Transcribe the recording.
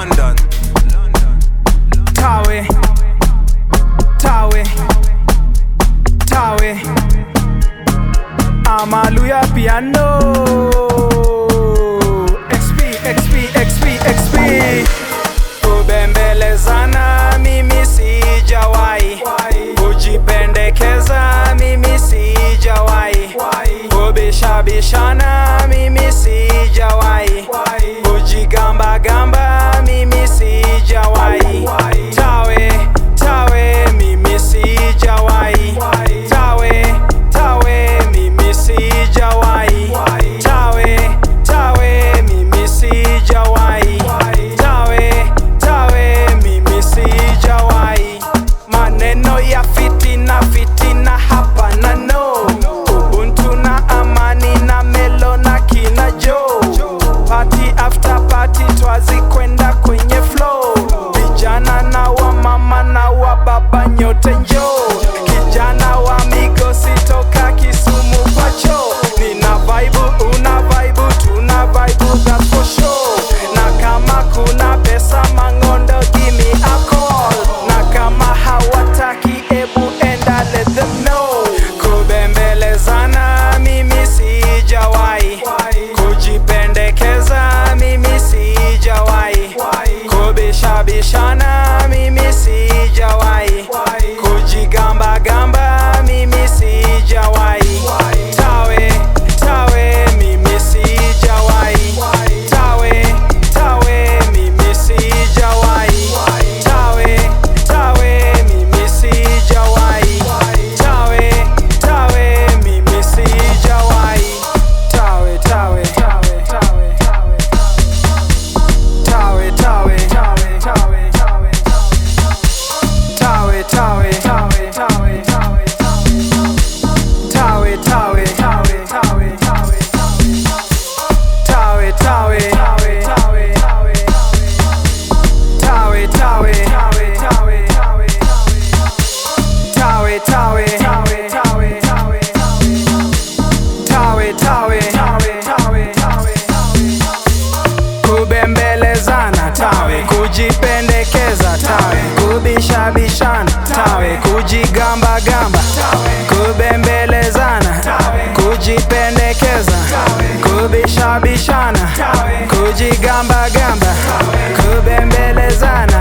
London. Tawe, Tawe, Tawe, Amaluya piano. XP, XP, XP, XP. Kubembelezana mimi sijawahi, kujipendekeza mimi sijawahi, kubishabishana mimi sijawahi, kujigamba gamba mimi sijawahi. Tawe, tawe mimi sijawahi. Tawe, tawe mimi sijawahi. Tawe, tawe mimi sijawahi. Tawe, tawe mimi sijawahi. Maneno ya fitina fitina hapa na no. Ubuntu na amani na melo na kina jo. Party after party twazi kwenda kwenye flow. Vijana na wa mama na wa baba nyote njo. Kijana wa migosi toka Kisumu kwacho. Nina vibe, una vibe, tuna vibe that's for sure. Na kama kuna pesa mangondo give me a call. Na kama hawataki ebu enda let them know. Kubembelezana mimi sijawahi. Kujipendekeza mimi sijawahi. Kubishabishana mimi sijawahi. Kujigamba gamba mimi sijawahi. Tawe, tawe mimi sijawahi. Tawe, tawe mimi sijawahi. Tawe, tawe mimi sijawahi. Tawe, tawe mimi sijawahi. Tawe, tawe, tawe, tawe, tawe. Tawe, tawe, tawe, tawe, tawe. Tawe, tawe, tawe, tawe, tawe. Tawe, tawe, tawe, tawe, tawe. Tawe, tawe, tawe, tawe, tawe. Tawe, tawe, tawe, tawe, tawe. Tawe, tawe, tawe, tawe, tawe. Tawe, tawe, tawe, tawe, tawe. Kubembelezana tawe, kujipendekeza tawe, kubishabishana tawe, kujigamba gamba kubembelezana kujipendekeza kubishabishana kujigamba gamba kubembelezana